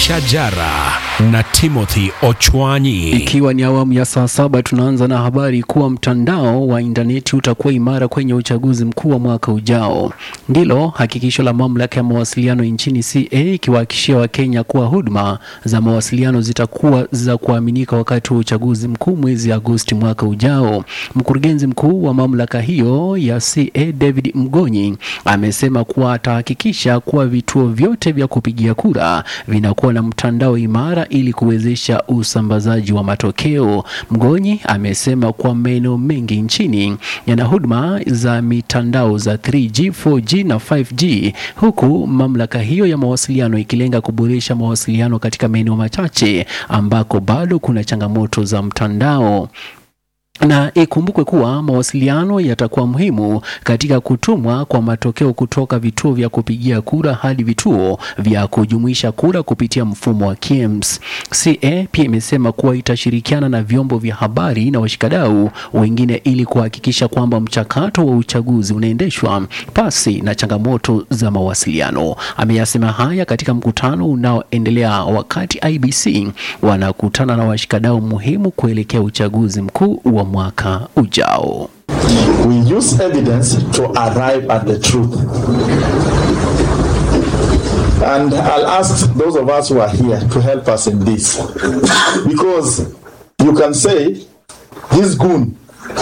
Shajara na Timothy Ochwanyi. Ikiwa ni awamu ya saa saba, tunaanza na habari kuwa mtandao wa intaneti utakuwa imara kwenye uchaguzi mkuu wa mwaka ujao. Ndilo hakikisho la mamlaka ya mawasiliano nchini CA, ikiwahakikishia Wakenya kuwa huduma za mawasiliano zitakuwa za kuaminika wakati wa uchaguzi mkuu mwezi Agosti mwaka ujao. Mkurugenzi mkuu wa mamlaka hiyo ya CA David Mgonyi amesema kuwa atahakikisha kuwa vituo vyote vya kupigia kura vinakuwa na mtandao imara ili kuwezesha usambazaji wa matokeo. Mgonyi amesema kuwa maeneo mengi nchini yana huduma za mitandao za 3G, 4G na 5G, huku mamlaka hiyo ya mawasiliano ikilenga kuboresha mawasiliano katika maeneo machache ambako bado kuna changamoto za mtandao na ikumbukwe kuwa mawasiliano yatakuwa muhimu katika kutumwa kwa matokeo kutoka vituo vya kupigia kura hadi vituo vya kujumuisha kura kupitia mfumo wa KIEMS. CA pia imesema kuwa itashirikiana na vyombo vya habari na washikadau wengine ili kuhakikisha kwamba mchakato wa uchaguzi unaendeshwa pasi na changamoto za mawasiliano. Ameyasema haya katika mkutano unaoendelea wakati IBC wanakutana na washikadau muhimu kuelekea uchaguzi mkuu wa mwaka ujao. We use evidence to arrive at the truth. And I'll ask those of us who are here to help us in this. Because you can say, this goon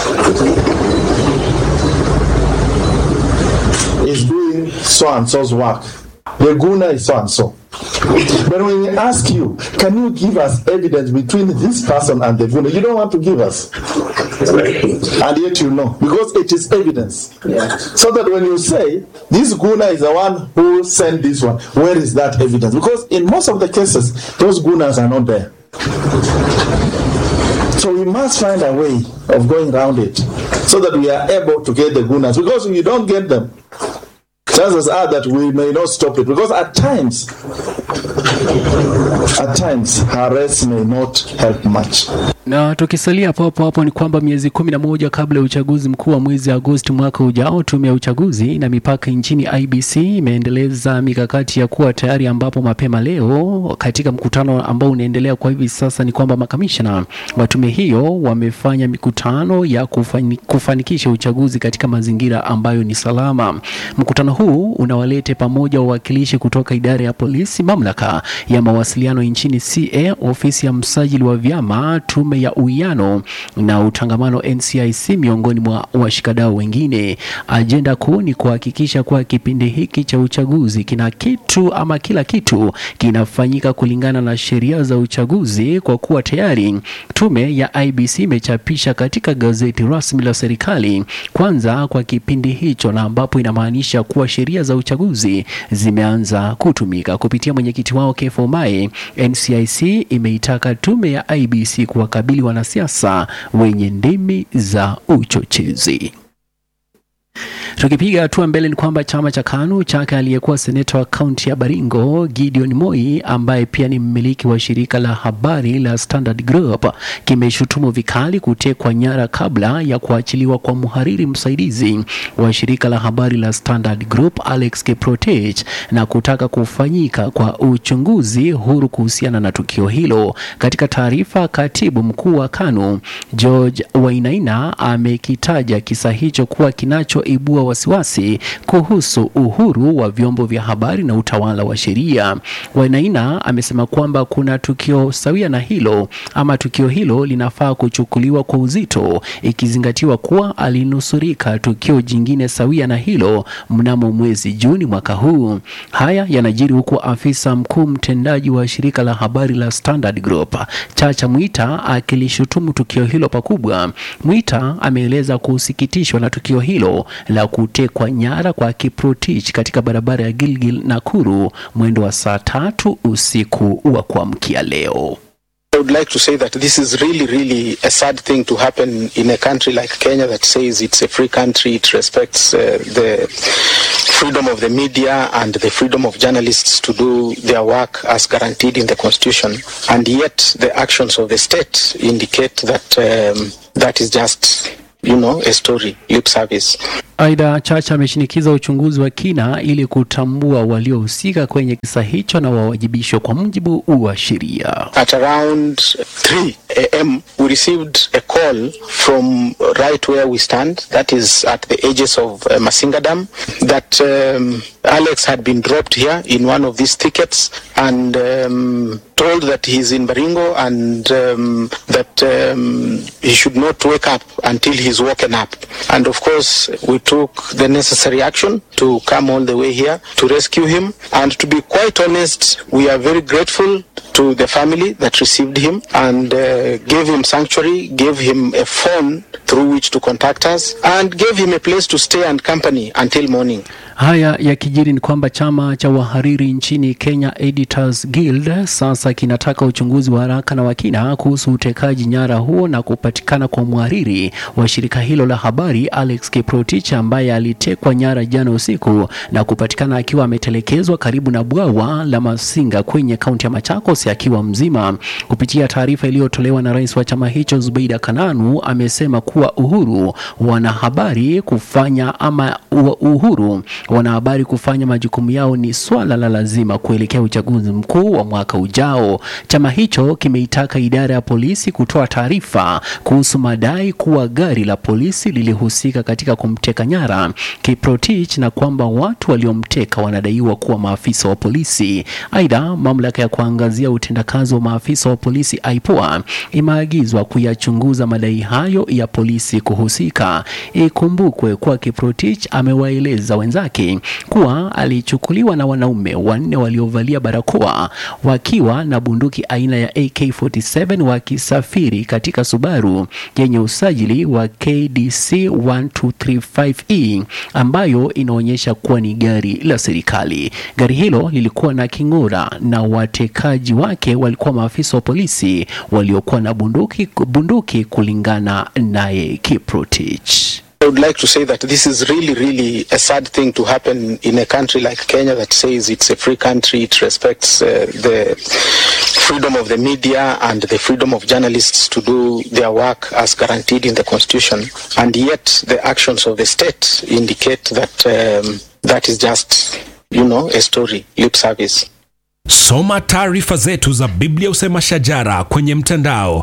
is doing so and so's work. The gooner is so and so. But when we ask you, can you give us evidence between this person and the gooner? You don't want to give us. And yet you know, because it is evidence. So that when you say, this gooner is the one who sent this one, where is that evidence? Because in most of the cases, those gooners are not there. So we must find a way of going around it so that we are able to get the gooners. Because if you don't get them, chances are that we may not stop it. Because at times, at times, arrest may not help much. Na tukisalia hapo hapo hapo ni kwamba miezi kumi na moja kabla ya uchaguzi mkuu wa mwezi Agosti mwaka ujao, tume ya uchaguzi na mipaka nchini IBC imeendeleza mikakati ya kuwa tayari, ambapo mapema leo katika mkutano ambao unaendelea kwa hivi sasa ni kwamba makamishna wa tume hiyo wamefanya mikutano ya kufani, kufanikisha uchaguzi katika mazingira ambayo ni salama. Mkutano huu unawalete pamoja wawakilishi kutoka idara ya polisi, mamlaka ya mawasiliano nchini CA, ofisi ya msajili wa vyama, tume ya uwiano na utangamano NCIC miongoni mwa washikadau wengine. Ajenda kuu ni kuhakikisha kuwa kipindi hiki cha uchaguzi kina kitu ama kila kitu kinafanyika kulingana na sheria za uchaguzi, kwa kuwa tayari tume ya IBC imechapisha katika gazeti rasmi la serikali kwanza kwa kipindi hicho, na ambapo inamaanisha kuwa sheria za uchaguzi zimeanza kutumika. Kupitia mwenyekiti wao Kefo Mae, NCIC imeitaka tume ya IBC kuwakabili wanasiasa wenye ndimi za uchochezi. Tukipiga hatua mbele ni kwamba chama cha KANU chake aliyekuwa seneta wa kaunti ya Baringo Gideon Moi, ambaye pia ni mmiliki wa shirika la habari la Standard Group, kimeshutumu vikali kutekwa nyara kabla ya kuachiliwa kwa mhariri msaidizi wa shirika la habari la Standard Group Alex Kiprotich na kutaka kufanyika kwa uchunguzi huru kuhusiana na tukio hilo. Katika taarifa, katibu mkuu wa KANU George Wainaina amekitaja kisa hicho kuwa kinachoibua wasiwasi kuhusu uhuru wa vyombo vya habari na utawala wa sheria. Wainaina amesema kwamba kuna tukio sawia na hilo ama tukio hilo linafaa kuchukuliwa kwa uzito ikizingatiwa kuwa alinusurika tukio jingine sawia na hilo mnamo mwezi Juni mwaka huu. Haya yanajiri huku afisa mkuu mtendaji wa shirika la habari la Standard Group Chacha Mwita akilishutumu tukio hilo pakubwa. Mwita ameeleza kusikitishwa na tukio hilo la kutekwa nyara kwa Kiprotich katika barabara ya Gilgil Nakuru mwendo wa saa tatu usiku wa kuamkia leo. I would like to say that this is really, really a sad thing to happen in a country like Kenya that says it's a free country, it respects uh, the freedom of the media and the freedom of journalists to do their work as guaranteed in the constitution. And yet the actions of the state indicate that um, that is just you know, a story, lip service. Aidha, Chacha ameshinikiza uchunguzi wa kina ili kutambua waliohusika kwenye kisa hicho na wawajibishwe kwa mujibu wa sheria. At around 3 a.m., we received a call from right where we stand, that is at the edges of uh, Masinga Dam, that um, Alex had been dropped here in one of these thickets and um, told that he's in Baringo and um, that um, he should not wake up until he's woken up. And of course, we took the necessary action to come all the way here to rescue him. And to be quite honest, we are very grateful to the family that received him and uh, gave him sanctuary, gave him a phone through which to contact us, and gave him a place to stay and company until morning. Haya yakijiri ni kwamba chama cha wahariri nchini Kenya Editors Guild sasa kinataka uchunguzi wa haraka na wa kina kuhusu utekaji nyara huo na kupatikana kwa mhariri wa shirika hilo la habari Alex Kiprotich ambaye alitekwa nyara jana usiku na kupatikana akiwa ametelekezwa karibu na bwawa la Masinga kwenye kaunti ya Machakos akiwa mzima. Kupitia taarifa iliyotolewa na rais wa chama hicho Zubeida Kananu, amesema kuwa uhuru wanahabari kufanya ama uhuru wanahabari kufanya majukumu yao ni swala la lazima kuelekea uchaguzi mkuu wa mwaka ujao. Chama hicho kimeitaka idara ya polisi kutoa taarifa kuhusu madai kuwa gari la polisi lilihusika katika kumteka nyara Kiprotich na kwamba watu waliomteka wanadaiwa kuwa maafisa wa polisi. Aidha, mamlaka ya kuangazia utendakazi wa maafisa wa polisi IPOA imeagizwa kuyachunguza madai hayo ya polisi kuhusika. Ikumbukwe kuwa Kiprotich amewaeleza wenzake kuwa alichukuliwa na wanaume wanne waliovalia barakoa wakiwa na bunduki aina ya AK47 wakisafiri katika Subaru yenye usajili wa KDC 1235E ambayo inaonyesha kuwa ni gari la serikali. Gari hilo lilikuwa na king'ora na watekaji wake walikuwa maafisa wa polisi waliokuwa na bunduki, bunduki kulingana naye Kiprotich. I would like to say that this is really, really a sad thing to happen in a country like Kenya that says it's a free country, it respects uh, the freedom of the media and the freedom of journalists to do their work as guaranteed in the constitution. And yet the actions of the state indicate that um, that is just, you know, a story, lip service. Soma taarifa zetu za Biblia Usema Shajara kwenye mtandao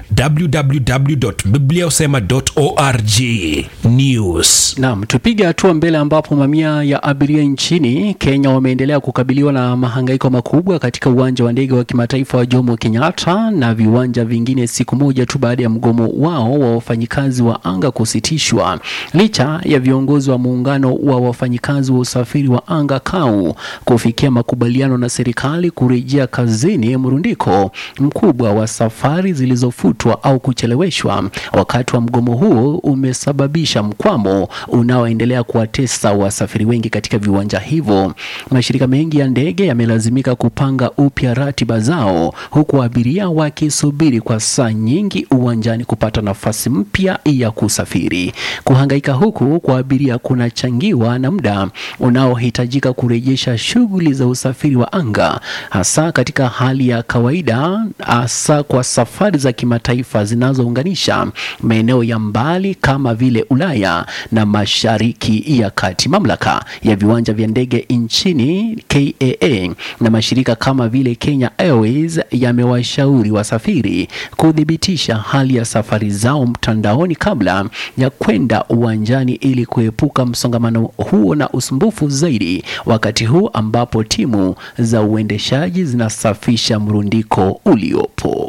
www.bibliausema.org. News. Naam, tupige hatua mbele ambapo mamia ya abiria nchini Kenya wameendelea kukabiliwa na mahangaiko makubwa katika uwanja wa ndege wa kimataifa wa Jomo Kenyatta na viwanja vingine siku moja tu baada ya mgomo wao wa wafanyikazi wa anga kusitishwa. Licha ya viongozi wa muungano wa wafanyikazi wa usafiri wa anga KAU kufikia makubaliano na serikali kurejea kazini, mrundiko mkubwa wa safari zilizofutwa au kucheleweshwa wakati wa mgomo huo umesababisha mkwamo unaoendelea kuwatesa wasafiri wengi katika viwanja hivyo. Mashirika mengi ya ndege yamelazimika kupanga upya ratiba zao, huku abiria wakisubiri kwa saa nyingi uwanjani kupata nafasi mpya ya kusafiri. Kuhangaika huku kwa abiria kunachangiwa na muda unaohitajika kurejesha shughuli za usafiri wa anga, hasa katika hali ya kawaida, hasa kwa safari za kimataifa zinazounganisha maeneo ya mbali kama vile Ulaya na Mashariki ya Kati. Mamlaka ya viwanja vya ndege nchini KAA na mashirika kama vile Kenya Airways yamewashauri wasafiri kuthibitisha hali ya safari zao mtandaoni kabla ya kwenda uwanjani ili kuepuka msongamano huo na usumbufu zaidi, wakati huu ambapo timu za uendeshaji zinasafisha mrundiko uliopo.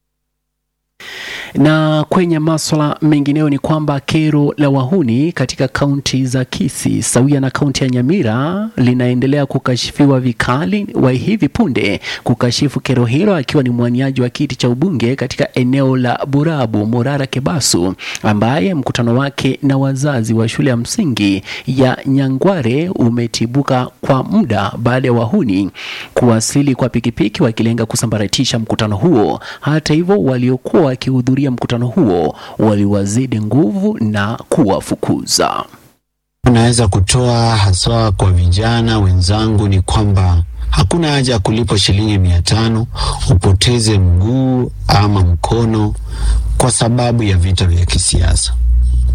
Na kwenye maswala mengineyo ni kwamba kero la wahuni katika kaunti za Kisii sawia na kaunti ya Nyamira linaendelea kukashifiwa vikali, wa hivi punde kukashifu kero hilo akiwa ni mwaniaji wa kiti cha ubunge katika eneo la Burabu Morara Kebasu, ambaye mkutano wake na wazazi wa shule ya msingi ya Nyangware umetibuka kwa muda baada ya wahuni kuwasili kwa pikipiki wakilenga kusambaratisha mkutano huo. Hata hivyo, waliokuwa wakihudhuria mkutano huo waliwazidi nguvu na kuwafukuza. Naweza kutoa haswa kwa vijana wenzangu ni kwamba hakuna haja ya kulipa shilingi mia tano upoteze mguu ama mkono kwa sababu ya vita vya kisiasa.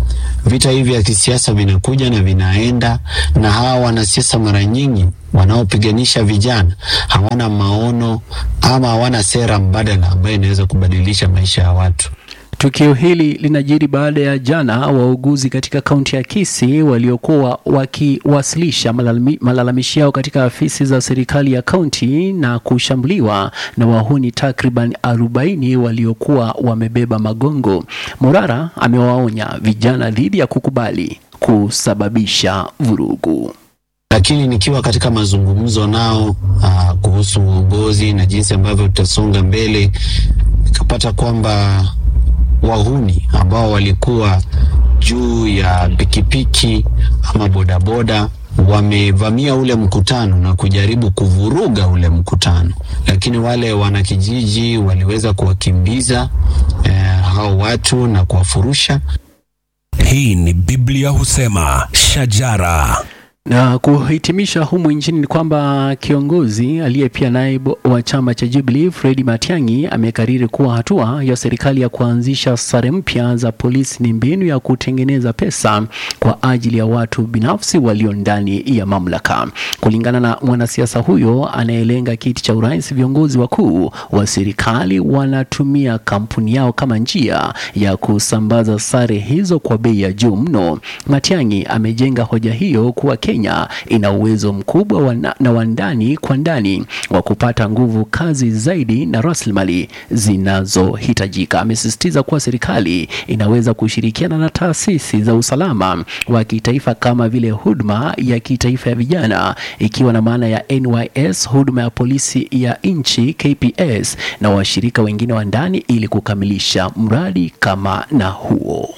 Vita hivi vya kisiasa vinakuja na vinaenda, na hawa wanasiasa mara nyingi wanaopiganisha vijana hawana maono ama hawana sera mbadala ambayo inaweza kubadilisha maisha ya watu. Tukio hili linajiri baada ya jana wauguzi katika kaunti ya Kisii waliokuwa wakiwasilisha malalami, malalamishi yao katika afisi za serikali ya kaunti na kushambuliwa na wahuni takriban 40 waliokuwa wamebeba magongo. Morara amewaonya vijana dhidi ya kukubali kusababisha vurugu lakini nikiwa katika mazungumzo nao uh, kuhusu uongozi na jinsi ambavyo tutasonga mbele, nikapata kwamba wahuni ambao walikuwa juu ya pikipiki ama bodaboda wamevamia ule mkutano na kujaribu kuvuruga ule mkutano, lakini wale wanakijiji waliweza kuwakimbiza eh, hao watu na kuwafurusha. Hii ni Biblia husema shajara na kuhitimisha humu nchini ni kwamba kiongozi aliye pia naibu wa chama cha Jubilee Fredi Matiang'i amekariri kuwa hatua ya serikali ya kuanzisha sare mpya za polisi ni mbinu ya kutengeneza pesa kwa ajili ya watu binafsi walio ndani ya mamlaka. Kulingana na mwanasiasa huyo anayelenga kiti cha urais, viongozi wakuu wa serikali wanatumia kampuni yao kama njia ya kusambaza sare hizo kwa bei ya juu mno. Matiang'i amejenga hoja hiyo kuwa Kenya ina uwezo mkubwa wa na wa ndani kwa ndani wa kupata nguvu kazi zaidi na rasilimali zinazohitajika. Amesisitiza kuwa serikali inaweza kushirikiana na taasisi za usalama wa kitaifa kama vile huduma ya kitaifa ya vijana, ikiwa na maana ya NYS, huduma ya polisi ya nchi KPS, na washirika wengine wa ndani ili kukamilisha mradi kama na huo.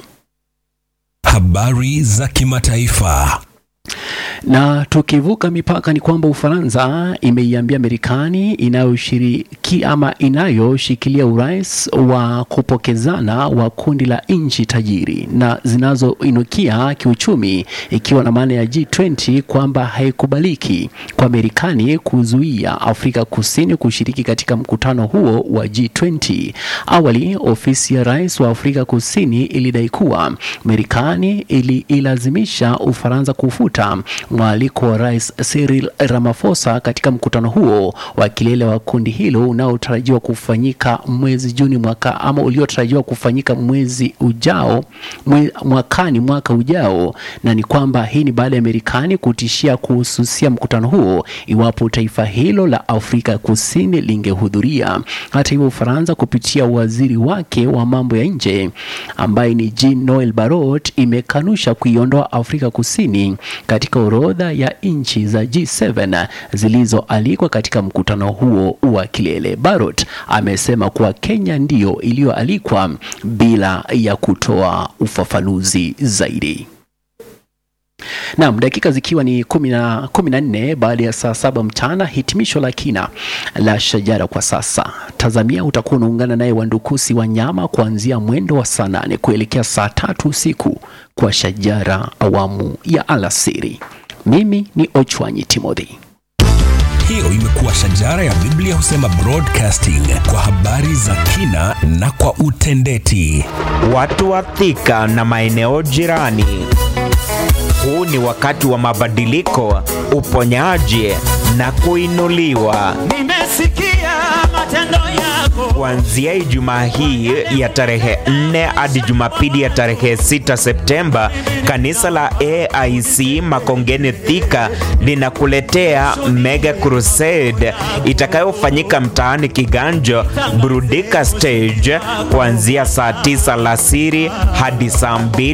Habari za kimataifa. Na tukivuka mipaka ni kwamba Ufaransa imeiambia Marekani inayoshiriki ama inayoshikilia urais wa kupokezana wa kundi la nchi tajiri na zinazoinukia kiuchumi, ikiwa na maana ya G20 kwamba haikubaliki kwa Marekani kuzuia Afrika Kusini kushiriki katika mkutano huo wa G20. Awali ofisi ya rais wa Afrika Kusini ilidai kuwa Marekani ililazimisha Ufaransa kufuta mwaliko wa rais Cyril Ramaphosa katika mkutano huo wa kilele wa kundi hilo unaotarajiwa kufanyika mwezi Juni mwaka ama uliotarajiwa kufanyika mwezi ujao mwe, mwakani mwaka ujao, na ni kwamba hii ni baada ya Marekani kutishia kuhususia mkutano huo iwapo taifa hilo la Afrika Kusini lingehudhuria. Hata hivyo, Ufaransa kupitia waziri wake wa mambo ya nje ambaye ni Jean Noel Barrot imekanusha kuiondoa Afrika Kusini katika orodha ya nchi za G7 zilizoalikwa katika mkutano huo wa kilele. Barrot amesema kuwa Kenya ndiyo iliyoalikwa bila ya kutoa ufafanuzi zaidi. Naam, dakika zikiwa ni kumi na kumi na nne baada ya saa saba mchana, hitimisho la kina la Shajara kwa sasa. Tazamia utakuwa unaungana naye Wandukusi wa nyama kuanzia mwendo wa saa nane kuelekea saa tatu usiku kwa Shajara awamu ya alasiri. Mimi ni Ochwanyi Timothy. Hiyo imekuwa Shajara ya Biblia husema broadcasting kwa habari za kina na kwa utendeti. Watu wa Thika na maeneo jirani. Huu ni wakati wa mabadiliko, uponyaji na kuinuliwa. Nimesikia matendo yako. Kuanzia Ijumaa hii ya tarehe 4 hadi Jumapili ya tarehe 6 Septemba, kanisa la AIC Makongeni Thika linakuletea Mega Crusade itakayofanyika mtaani Kiganjo, Burudika Stage kuanzia saa 9 alasiri hadi saa 2